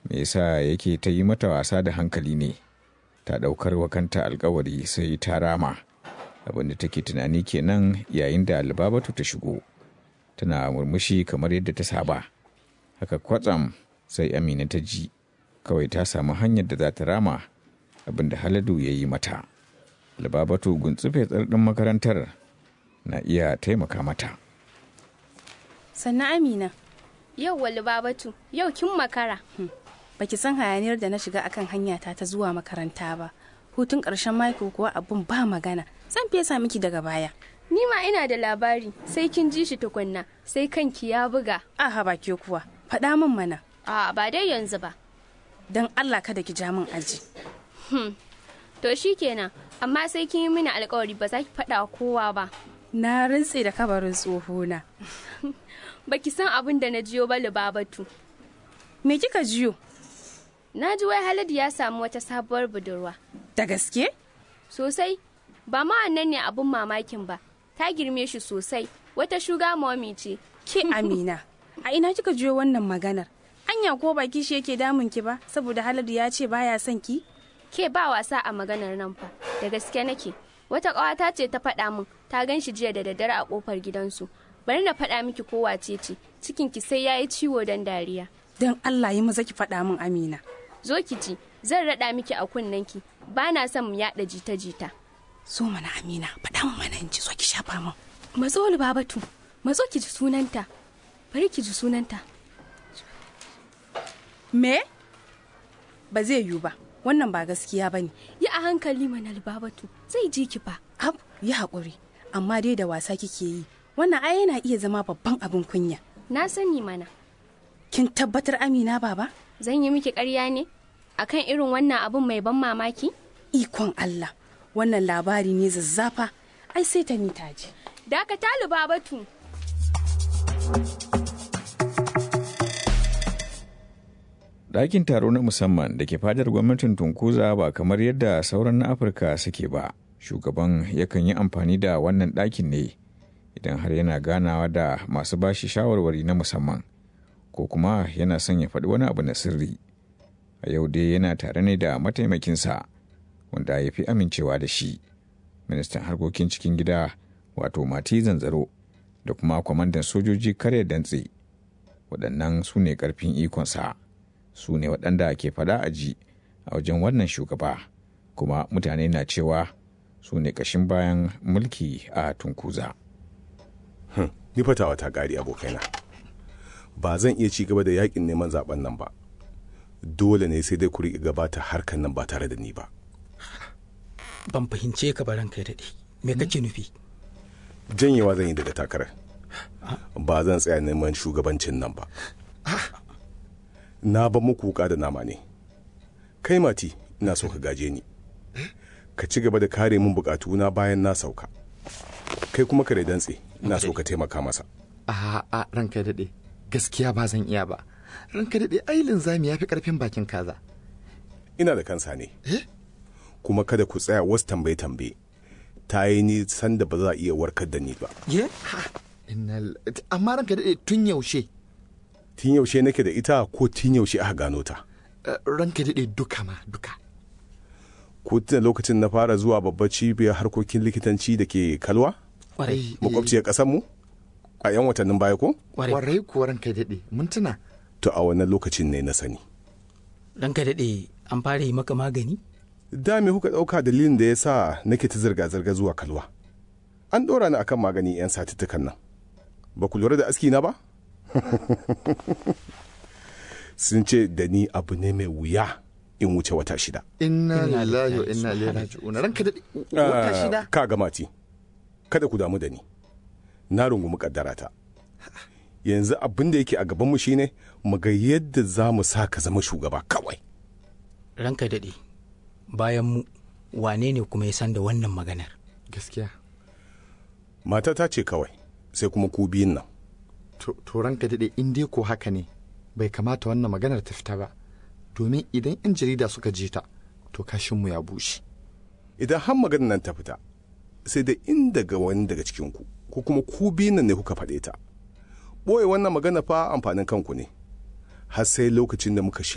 me yasa yake ta yi mata wasa da hankali ne ta ɗaukar wa kanta alkawari sai ta rama abinda take tunani kenan yayin da albabatu ta shigo tana murmushi kamar yadda ta saba haka kwatsam sai amina ta ji kawai ta samu hanyar da za ta rama abinda haladu ya yi mata albabatu guntsufe tsardin makarantar na iya taimaka mata sannan amina Yau wali babatu, yau kin makara. baki san hayaniyar da na shiga akan hanyata ta zuwa makaranta ba hutun ƙarshen mako kuwa abun ba magana zan fesa miki daga baya Ni ma ina da labari, sai kin ji shi tukunna, sai kanki ya buga. aha ba ke kuwa faɗa min mana A ba dai yanzu ba. don allah kada ki ja min aji To shi kenan, amma sai kin yi mini alkawari ba za ki faɗa wa kowa ba. na rintse da kabarin tsohona Baki san abin da na jiyo ba babatu. me kika jiyo Na ji wai Haladu ya samu wata sabuwar budurwa. da gaske Sosai, ba ma wannan ne abin mamakin ba. Ta girme shi sosai, wata shuga momi ce. ke amina a ina kika jiyo wannan maganar anya ko baki shi yake damun ki ba saboda haladu ya ce baya son ki Ke ba wasa a maganar nan fa, da gaske nake. Wata ƙawata ce ta faɗa min, ta gan shi jiya da daddare a ƙofar gidansu. Bari na faɗa miki ko wace ce, cikinki sai ya yi ciwo don dariya. don allah yi maza ki faɗa min amina Zo ki ji, zan raɗa miki a kunnenki, ba na son mu yaɗa jita-jita. so mana amina faɗa min mana in ji so ki shafa min Matso babatu, matso ki ji sunanta. Bari ki ji sunanta. me ba zai yiwu ba wannan ba gaskiya ba ne Yi a hankali mana babatu, zai ji ki fa. ab yi haƙuri amma dai da wasa kike yi wannan ai yana iya zama babban abin kunya Na sani mana, kin tabbatar amina baba zan yi miki ƙarya ne? Akan irin wannan abun mai ban mamaki? ikon allah wannan labari ne zazzafa ai sai ta ni taji Dakata babatu. ɗakin taro na musamman da ke fadar gwamnatin tunkuza ba kamar yadda sauran na afirka suke ba shugaban yakan yi amfani da wannan ɗakin ne idan har yana ganawa da masu bashi shawarwari na musamman ko kuma yana son ya faɗi wani abu na sirri a yau dai yana tare ne da mataimakinsa wanda ya fi amincewa da shi ministan harkokin cikin gida wato mati zanzaro da kuma kwamandan sojoji kare dantse waɗannan su ne ƙarfin ikonsa su ne waɗanda ke faɗa a ji a wajen wannan shugaba kuma mutane na cewa su ne ƙashin bayan mulki a tunkuza ni fatawa ta ƙari abokaina ba zan iya ci gaba da yakin neman zaben nan ba dole ne sai dai ku riƙe gabata harkan nan ba tare da ni ba ban fahimce ka baran kai daɗe me kake nufi janyewa zan yi daga takarar ba zan tsaya neman shugabancin nan ba na ba muku wuka da nama ne kai mati ina so ka gaje ni ka ci gaba da kare min bukatuna bayan na sauka kai kuma ka dantse ina so ka taimaka masa a a ranka daɗe gaskiya ba zan iya ba ranka daɗe ai linzami ya fi ƙarfin bakin kaza ina da kansa ne kuma kada ku tsaya wasu tambaye tambaye ta yi ni sanda ba za a iya warkar da ni ba ye Inna- amma ranka daɗe tun yaushe tun yaushe nake da ita ko tun yaushe aka gano ta Eh, ranka daɗe duka ma duka ko tun lokacin na fara zuwa babbar cibiyar harkokin likitanci da ke kalwa kwarai makwabciyar ƙasar mu a 'yan watannin baya ko kwarai warai kuwa ranka daɗe mun tuna to a wannan lokacin ne na sani ranka daɗe an fara yi maka magani da me kuka ɗauka dalilin da ya sa nake ta zirga-zirga zuwa kalwa an ɗora ni akan magani 'yan satuttukan nan ba ku lura da aski na ba sun ce da ni abu ne mai wuya in wuce wata shida inna Inna lillahi wa lillahi inna ilaihi subhanahu. raji'un ranka daɗe wata Ah, shida ka ga mati kada ku damu da ni na rungumi kaddarata yanzu abin da yake a gabanmu shine mu ga yadda za mu sa ka zama shugaba kawai ranka daɗe bayan mu wane ne kuma ya san da wannan maganar gaskiya matata ce kawai sai kuma ku biyun nan to to ranka daɗe in dai ko haka ne bai kamata wannan maganar ta fita ba domin idan 'yan jarida suka ji ta to kashinmu ya bushe idan har maganar nan ta fita sai da in daga wani daga cikinku ko kuma ku biyun nan ne kuka faɗe ta ɓoye wannan magana fa amfanin kanku ne har sai lokacin da muka